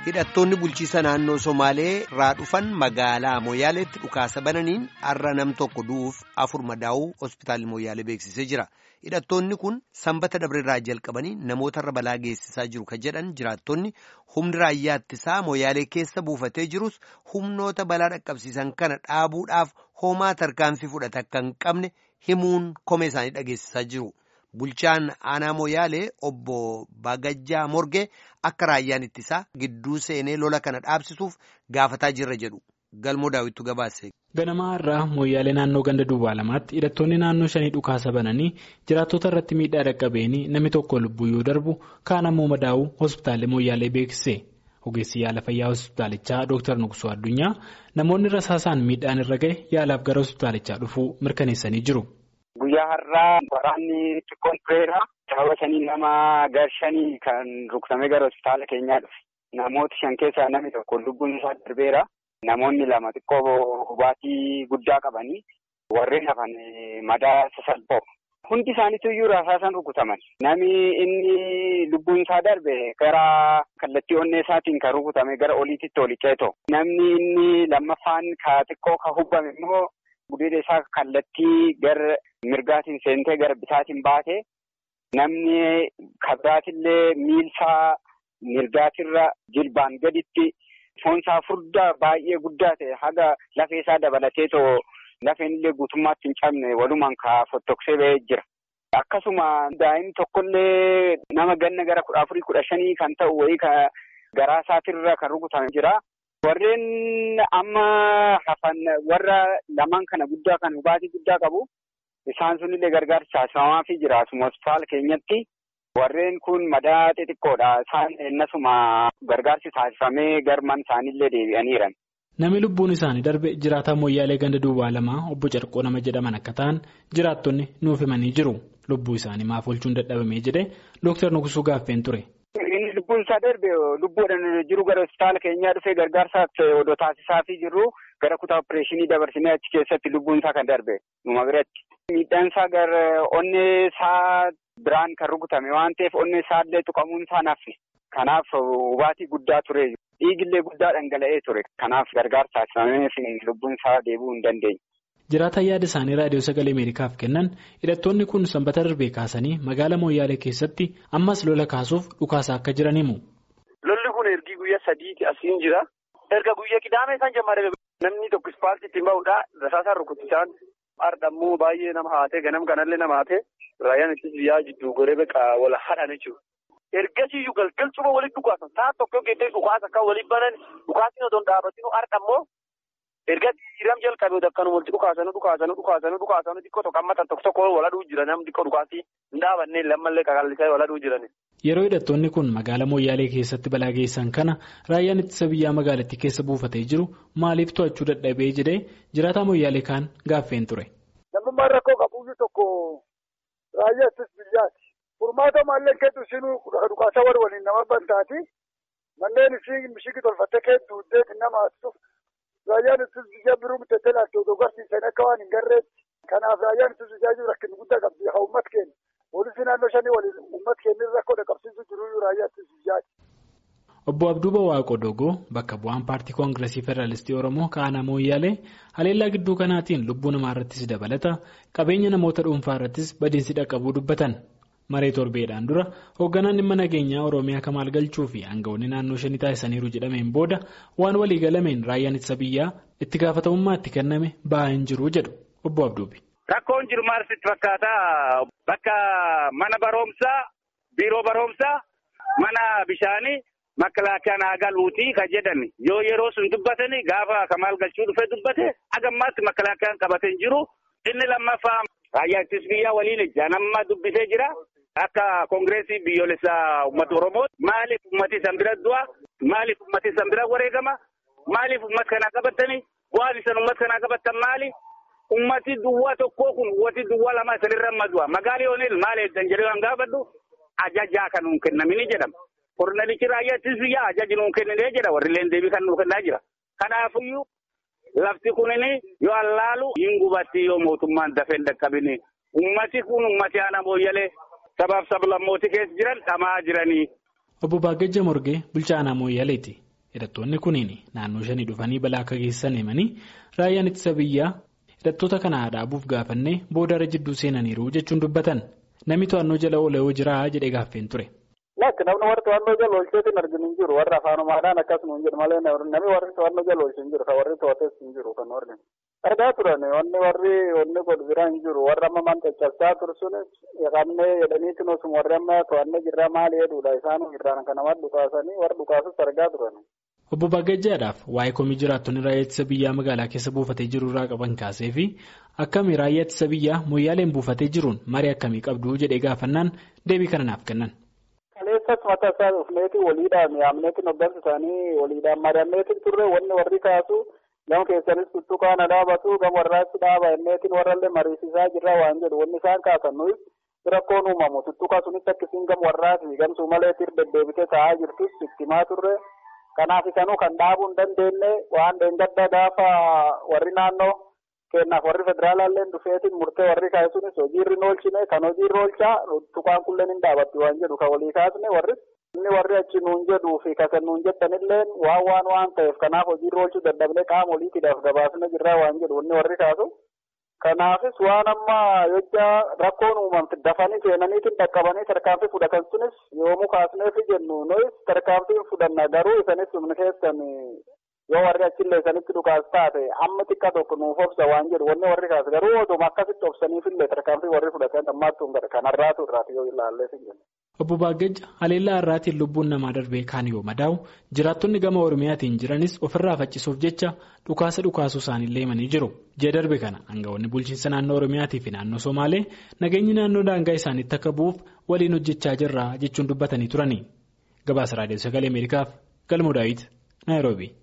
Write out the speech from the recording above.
hidhattoonni bulchiisa naannoo somaalee irraa dhufan magaalaa mooyaaleetti dhukaasa bananiin har'a nam tokko du'uuf afur madaa'uu hospitaalli mooyaalee beeksisee jira hidhattoonni kun sanbata dabreerraa jalqabanii namootarra balaa geessisaa jiru ka jedhan jiraattonni humni raayyaa ittisaa mooyaalee keessa buufatee jirus humnoota balaa dhaqqabsiisan kana dhaabuudhaaf homaa tarkaanfii fudhata akka hin qabne himuun komee isaanii dhageessisaa jiru. Bulchaan aanaa mooyaalee obbo Bagajjaa Morgee akka raayyaan ittisaa gidduu seenee lola kana dhaabsisuuf gaafataa jirra jedhu galmoo daawwittu gabaase. Ganamaa irraa mooyyaalee naannoo ganda duwwaa lamaatti hidhattoonni naannoo shanii dhukaasa bananii jiraattota irratti miidhaa dhaqqabeenii namni tokko lubbuu yoo darbu kaan ammoo madaa'uu hospitaalli mooyyaalee beeksise. Ogeessi yaala fayyaa hospitaalichaa Dr. Nuqsuu Addunyaa namoonni rasaasaan miidhaan irra gahe yaalaaf gara hospitaalichaa dhufuu mirkaneessanii jiru. Guyyaa har'aa waraanni xiqqoon tureera. Sababa shanii nama gar shanii kan rukutamee gara hospitaala keenyaa dhufe. Namoota shan keessaa namni tokko lubbuun isaa darbeera. Namoonni lama xiqqoo hubaatii guddaa qabanii warreen hafan madaa sasalphoo. Hundi isaaniitu iyyuu rasaasaan rukutaman. Namni inni lubbuun isaa darbe gara kallattii onnee isaatiin kan rukutame gara oliititti oli ceetoo. Namni inni lammaffaan ka xiqqoo ka hubbame immoo gudeeda isaa kallattii gara mirgaatiin seentee gara bitaatiin baate. Namni kabiraatillee miilsaa mirgaatirra jilbaan gaditti foonsaa furdaa baay'ee guddaa ta'e haga lafee isaa dabalatee too lafeen illee guutummaatti hin cabne walumaan ka fottoksee ba'ee jira. Akkasuma daa'imni tokkollee nama ganna gara kudha afurii kudha shanii kan ta'u wayii ka garaa isaatirra kan rukutame jira. Warreen amma hafan warra lamaan kana guddaa kan hubaatii guddaa qabu. Isaan sunillee gargaarsa taasifamaafii jira. Asuma hospitaala keenyatti warreen kun madaa xixiqqoodha. Isaan ennasuma gargaarsi taasifamee garman isaanillee deebi'aniiran. Namni lubbuun isaanii darbe jiraataa mooyyaalee ganda duwwaa lamaa obbo Carqoo nama jedhaman akka ta'an jiraattonni nuuf himanii jiru. Lubbuu isaanii maaf oolchuun dadhabamee jedhee Dooktar Nuqsuu gaaffeen ture. Inni lubbuun isaa darbe lubbuudhaan jiru gara hospitaala keenyaa dhufee gargaarsaaf odoo taasisaafii jirru gara kutaa opereeshinii dabarsinee achi keessatti lubbuun isaa kan darbe numa biratti. Miidhaan isaa gara onnee isaa biraan kan rukutame waan ta'eef onnee isaa illee tuqamuun isaa naffe. Kanaaf hubaatii guddaa ture. Dhiigillee guddaa dhangala'ee ture. Kanaaf gargaarsa taasifamee lubbuun isaa deebi'uu hin dandeenye. Jiraataan yaada isaanii raadiyoo sagalee Ameerikaaf kennan hidhattoonni kun sanbata darbee kaasanii magaalaa Mooyyaalee keessatti ammas lola kaasuuf dhukaasaa akka jiran himu. Lolli kun ergi guyyaa sadiiti asiin jira. Erga guyyaa qidaamee isaan jammaree namni tokko ispaaltii ittiin ba'uudha. Rasaasaan rukutisaan hardhammoo baay'ee nama haatee ganam kanallee nama haatee raayyaan ittis biyyaa jidduu goree beekaa wal hadhan jechuudha. Ergasiiyyuu galgalchuma walitti dhukaasan ta'a tokko geeddee dhukaasa kan waliin banan dhukaasni otoo hin dhaabatin hardhammoo erga jiram jalqabee akkanuma walitti dhukaasanii dhukaasanii dhukaasanii dhukaasanii xiqqoo tokko amma tokko tokko waladhuu jira namni xiqqoo dhukaasii hin dhaabannee lammallee qaqallisaa waladhuu jiran. Yeroo hidhattoonni kun magaalaa Mooyyaalee keessatti balaa geessan kana raayyaan ittisa biyyaa magaalattii keessa buufatee jiru maaliif to'achuu dadhabee jedhee jiraataa Mooyyaalee kaan gaaffeen ture. Namummaan rakkoo qabuyyuu tokko raayyaa ittisa biyyaati. Furmaata maallee keetu isinuu dhukaasa warra waliin nama bantaati. Manneen isin mishigi tolfattee keetu deetiin nama haasisuuf raayyaan ittisa biyyaa biroo miteettee laattee odoo garsiisan akka waan hin garreetti. Kanaaf raayyaan ittisa biyyaa jiru rakkin guddaa qabdi haa uummata keenya. Poolisii naannoo shanii waliin uummata keenya rakkoo dhaqqabsiisuu jiru raayyaa ittisa biyyaati. Obbo Abduuba Waaqoo Dogoo bakka bu'aan paartii koongiresii Federaalistii Oromoo Kaanaa Mooyyaalee haleellaa gidduu kanaatiin lubbuu namaa irrattis dabalata qabeenya namoota dhuunfaa irrattis badiinsi dhaqqabuu dubbatan. Maree torbeedhaan dura hoogganaan dhimma nageenyaa Oromiyaa Kamaal Galchuu fi aangawoonni naannoo shanii taasisaniiru jedhameen booda waan walii galameen raayyaan ittisa biyyaa itti gaafatamummaa itti kenname ba'aa hin jiru jedhu Obbo Abduubi. Rakkoon jiru maal sitti fakkaata bakka mana barumsaa biiroo barumsaa mana bishaanii makalaakaan haa galuutii kan jedhame yoo yeroo sun dubbatani gaafa Kamaal Galchuu dhufee dubbate hagammaatti makalaakaan qabatee jiru inni lammaffaa raayyaa ittisa biyyaa waliin ijaan amma dubbisee jira. Akka koongireesii biyyoolessaa uummata Oromoo maaliif uummati isaan bira du'a? Maaliif uummati isaan bira wareegama? Maaliif uummata kanaa qabatanii? Bu'aan isaan uummata kanaa qabatan maali? Uummati duwwaa tokkoo kun uummati duwwaa lama isanirra amma du'a. Magaalii Oonil maal eeggan jedhee waan gaafadhu ajajaa kan nuun kennamini jedhama. Kornelichi raayyaa ittisa biyyaa ajaji nuun kennine jedha warri illee deebii kan nuuf kennaa jira. Kanaafiyyuu lafti kunini yoo allaalu hin gubatti yoo mootummaan dafee hin dhaqqabini. Uummati kun uummati aanaa mooyyalee sabaaf sablammootii keessa jiran dhamaa jiranii. Obbo Baagajja Morgee bulchaa aanaa Mooyyaleeti. hidhattoonni kunniin naannoo shanii dhufanii balaa akka geessisan himanii raayyaan ittisa biyyaa hidhattoota kana dhaabuuf gaafannee boodarra jidduu seenaniiru jechuun dubbatan namni to'annoo jala oolee jira jedhee gaaffeen ture. Lakki namni warri to'annoo jala oolcheetiin arginu hin jiru warra afaanumaadhaan akkasuma hin jiru malee namni warri to'annoo jala oolche hin jiru kan warri to'ates hin jiru kan warri. Argaa turan wanni warri wanni godhu biraa hin jiru warra amma man caccabsaa turu sunis qabnee jedhaniitiin osuma warri amma to'annee jirra maali jedhudha isaan irraan kan nama dhukaasanii warra dhukaasus argaa turan. Obbo Baggajjaadhaaf waa'ee komii jiraattonni raayyaa ittisa biyyaa magaalaa keessa buufatee jiru irraa qaban kaasee fi akkami raayyaa ittisa biyyaa moyyaaleen buufatee jiruun marii akkamii qabdu jedhee gaafannaan deebii kana naaf kennan. Kaleessas mataa isaa dhufneeti waliidhaan yaamneetiin hoggansa isaanii waliidhaan mari'anneetiin turre wanni warri kaasu gama keessanis tuttuqaana dhaabatu gama warraatti dhaaba inneetiin warrallee mariisisaa jirra waan jedhu wanni isaan kaasan nuyi rakkoon uumamu tuttuqaa sunis akkasiin gama warraati gamsuu maleetiin deddeebitee taa'aa jirtus itti himaa turre. Kanaaf isanuu kan dhaabuu hin dandeenye waan dheengadda gaafa warri naannoo kennaaf warri federaalaallee dhufeetiin murtee warri kaasunis hojiirri oolchine kan hojiirra oolchaa tuqaan kulleen hin dhaabatti waan jedhu kan walii kaasne warri inni warri achi nuun jedhuu fi kasan nuun jettanillee waan waan waan ta'eef kanaaf hojiirra oolchuu dadhabnee qaama oliitiidhaaf gabaasne jirraa waan jedhu inni warri kaasu. Kanaafis waan amma jecha rakkoon uumamte dafanii seenaniitiin dhaqqabanii tarkaanfii fudhatan sunis yoomuu kaasneefi jennu nuyis tarkaanfii fudhanna garuu isanis humna keessan yoo warri achillee isanitti dhukaas taate amma xiqqaa tokko nuuf obsa waan jedhu wanni warri kaas garuu oduma akkasitti obsaniifillee tarkaanfii warri fudhatan ammaattuu hin kan har'aatu irraati yoo ilaallee sin jenna. Obbo Baagajja haleellaa har'aatiin lubbuun namaa darbee kaan yoo madaa'u jiraattonni gama Oromiyaatiin jiranis ofirraa faccisuuf jecha dhukaasa dhukaasuu isaaniillee himanii jiru. Ji'a darbe kana aangawoonni bulchiinsa naannoo Oromiyaatii fi naannoo Somaalee nageenyi naannoo daangaa isaaniitti akka bu'uuf waliin hojjechaa jirra jechuun dubbatanii turani. Gabaasa Raadiyoo Sagalee Ameerikaaf Galmoo Daawit Naayiroobii.